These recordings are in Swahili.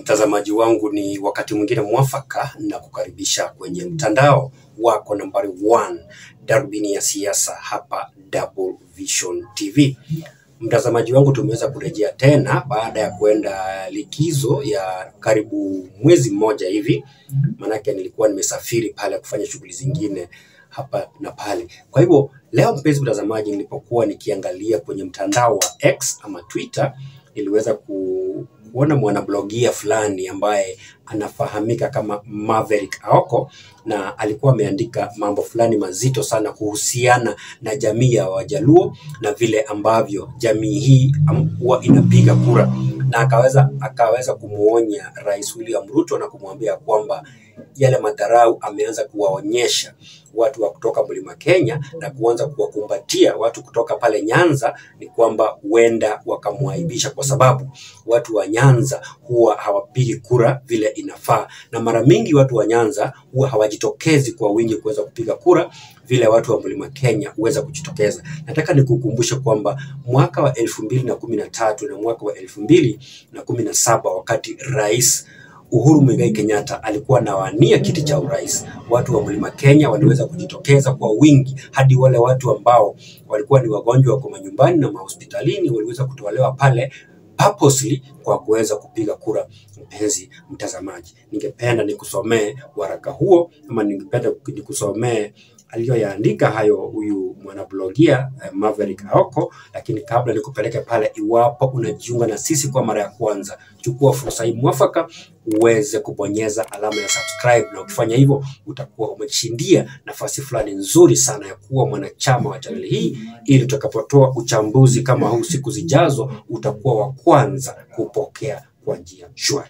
Mtazamaji wangu, ni wakati mwingine mwafaka na kukaribisha kwenye mtandao wako nambari 1 darubini ya siasa hapa Double Vision TV. Mtazamaji wangu, tumeweza kurejea tena baada ya kwenda likizo ya karibu mwezi mmoja hivi, maanake nilikuwa nimesafiri pale kufanya shughuli zingine hapa na pale. Kwa hivyo leo, mpenzi mtazamaji, nilipokuwa nikiangalia kwenye mtandao wa X ama Twitter, niliweza ku, kuona mwanablogia fulani ambaye anafahamika kama Maverick Aoko na alikuwa ameandika mambo fulani mazito sana kuhusiana na jamii ya Wajaluo na vile ambavyo jamii hii am- huwa inapiga kura, na akaweza akaweza kumwonya Rais William Ruto na kumwambia kwamba yale madharau ameanza kuwaonyesha watu wa kutoka Mlima Kenya na kuanza kuwakumbatia watu kutoka pale Nyanza, ni kwamba huenda wakamwaibisha, kwa sababu watu wa Nyanza huwa hawapigi kura vile inafaa, na mara mingi watu wa Nyanza huwa hawajitokezi kwa wingi kuweza kupiga kura vile watu wa Mlima Kenya huweza kujitokeza. Nataka nikukumbushe kwamba mwaka wa elfu mbili na kumi na tatu na mwaka wa elfu mbili na kumi na saba wakati rais Uhuru Muigai Kenyatta alikuwa anawania kiti cha urais, watu wa Mlima Kenya waliweza kujitokeza kwa wingi, hadi wale watu ambao walikuwa ni wagonjwa wako manyumbani na mahospitalini waliweza kutolewa pale purposely kwa kuweza kupiga kura. Mpenzi mtazamaji, ningependa nikusomee waraka huo ama ningependa nikusomee aliyoyaandika hayo huyu mwanablogia eh, Maverick Aoko. Lakini kabla nikupeleke pale, iwapo unajiunga na sisi kwa mara ya kwanza, chukua fursa hii mwafaka uweze kubonyeza alama ya subscribe, na ukifanya hivyo utakuwa umeshindia nafasi fulani nzuri sana ya kuwa mwanachama wa chaneli hii, ili tutakapotoa uchambuzi kama huu siku zijazo, utakuwa wa kwanza kupokea kwa njia shwari.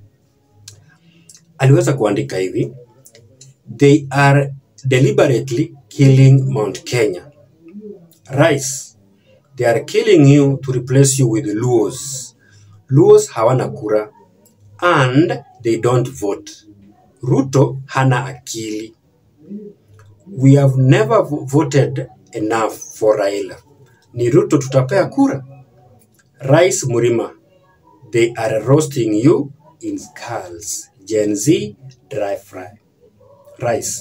Aliweza kuandika hivi: they are deliberately killing Mount Kenya. Rais, they are killing you to replace you with Luos. Luos hawana kura and they don't vote. Ruto hana akili. We have never vo- voted enough for Raila. Ni Ruto tutapea kura. Rais Murima, they are roasting you in skulls. Gen Z, dry fry. Rais,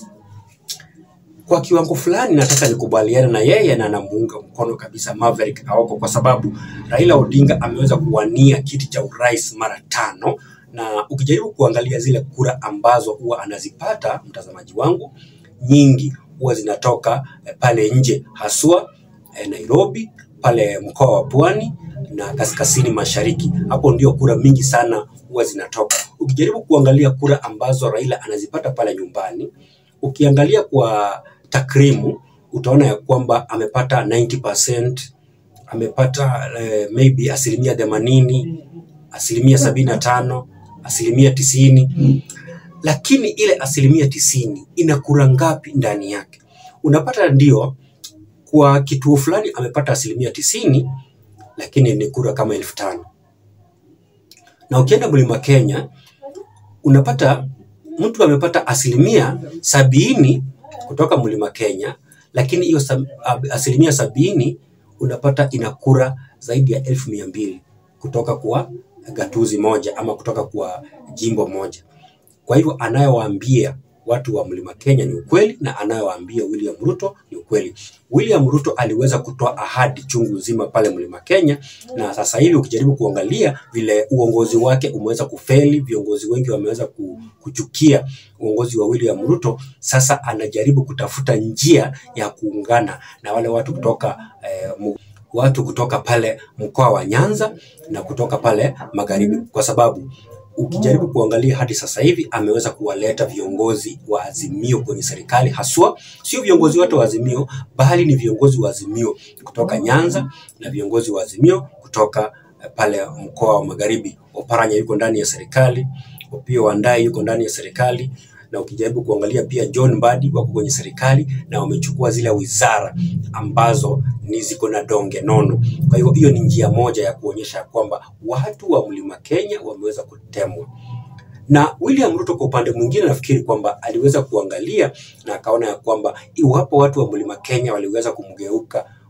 kwa kiwango fulani nataka nikubaliane na yeye na namuunga mkono kabisa Maverick Aoko kwa sababu Raila Odinga ameweza kuwania kiti cha urais mara tano, na ukijaribu kuangalia zile kura ambazo huwa anazipata mtazamaji wangu, nyingi huwa zinatoka eh, pale nje haswa eh, Nairobi, pale mkoa wa Pwani na kaskazini mashariki. Hapo ndio kura mingi sana huwa zinatoka. Ukijaribu kuangalia kura ambazo Raila anazipata pale nyumbani, ukiangalia kwa takrimu utaona ya kwamba amepata 90%, amepata eh, maybe asilimia themanini, asilimia sabini na tano, asilimia tisini, lakini ile asilimia tisini ina kura ngapi ndani yake? Unapata ndio kwa kituo fulani amepata asilimia tisini, lakini ni kura kama elfu tano na ukienda mlima Kenya unapata mtu amepata asilimia sabini kutoka mlima Kenya, lakini hiyo sab- ab- asilimia sabini unapata ina kura zaidi ya elfu mia mbili kutoka kwa gatuzi moja ama kutoka kwa jimbo moja. Kwa hivyo anayowaambia watu wa mlima Kenya ni ukweli na anayowaambia William Ruto ni ukweli. William Ruto aliweza kutoa ahadi chungu nzima pale mlima Kenya, na sasa hivi ukijaribu kuangalia vile uongozi wake umeweza kufeli, viongozi wengi wameweza ku- kuchukia uongozi wa William Ruto. Sasa anajaribu kutafuta njia ya kuungana na wale watu kutoka eh, mu- watu kutoka pale mkoa wa Nyanza na kutoka pale magharibi, kwa sababu ukijaribu kuangalia hadi sasa hivi ameweza kuwaleta viongozi wa Azimio kwenye serikali, haswa sio viongozi wote wa Azimio, bali ni viongozi wa Azimio kutoka Nyanza na viongozi wa Azimio kutoka eh, pale mkoa wa Magharibi. Oparanya yuko ndani ya serikali, Opiyo Wandayi yuko ndani ya serikali, na ukijaribu kuangalia pia John Mbadi wako kwenye serikali na wamechukua zile wizara ambazo ni ziko na donge nono. Kwa hivyo hiyo ni njia moja ya kuonyesha kwamba watu wa Mlima Kenya wameweza kutemwa. Na William Ruto kwa upande mwingine, nafikiri kwamba aliweza kuangalia na akaona ya kwamba iwapo watu wa Mlima Kenya waliweza kumgeuka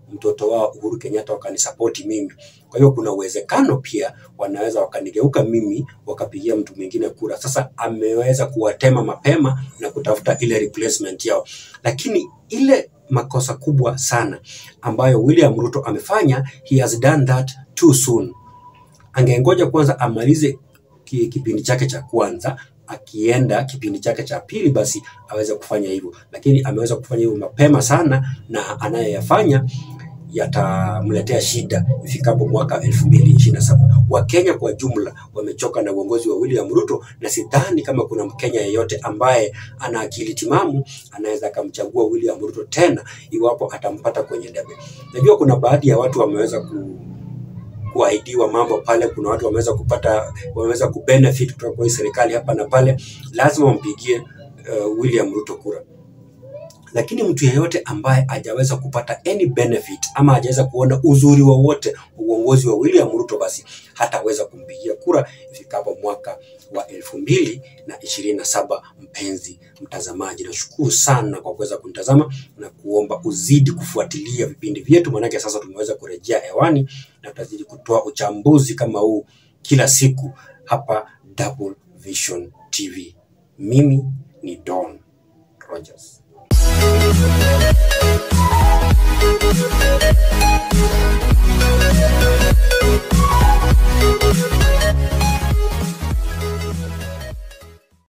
mtoto wao Uhuru Kenyatta wakanisapoti mimi. Kwa hiyo kuna uwezekano pia wanaweza wakanigeuka mimi wakapigia mtu mwingine kura. Sasa ameweza kuwatema mapema na kutafuta ile replacement yao, lakini ile makosa kubwa sana ambayo William Ruto amefanya, he has done that too soon. Angengoja kwanza amalize ki- kipindi chake cha kwanza akienda kipindi chake cha pili basi aweze kufanya hivyo, lakini ameweza kufanya hivyo mapema sana, na anayoyafanya yatamletea shida ifikapo mwaka 2027. Wakenya kwa jumla wamechoka na uongozi wa William Ruto, na sidhani kama kuna Mkenya yeyote ambaye ana akili timamu anaweza akamchagua William Ruto tena iwapo atampata kwenye debe. Najua kuna baadhi ya watu wameweza ku kuahidiwa mambo pale. Kuna watu wameweza kupata wameweza kubenefit kutoka kwa hii serikali hapa na pale, lazima wampigie uh, William Ruto kura. Lakini mtu yeyote ambaye hajaweza kupata any benefit ama hajaweza kuona uzuri wowote wa uongozi wa William Ruto, basi hataweza kumpigia kura ifikapo mwaka wa elfu mbili na ishirini na saba. Mpenzi mtazamaji, nashukuru sana kwa kuweza kunitazama na kuomba uzidi kufuatilia vipindi vyetu, maanake sasa tumeweza kurejea hewani na tutazidi kutoa uchambuzi kama huu kila siku hapa Double Vision TV. Mimi ni Don Rogers.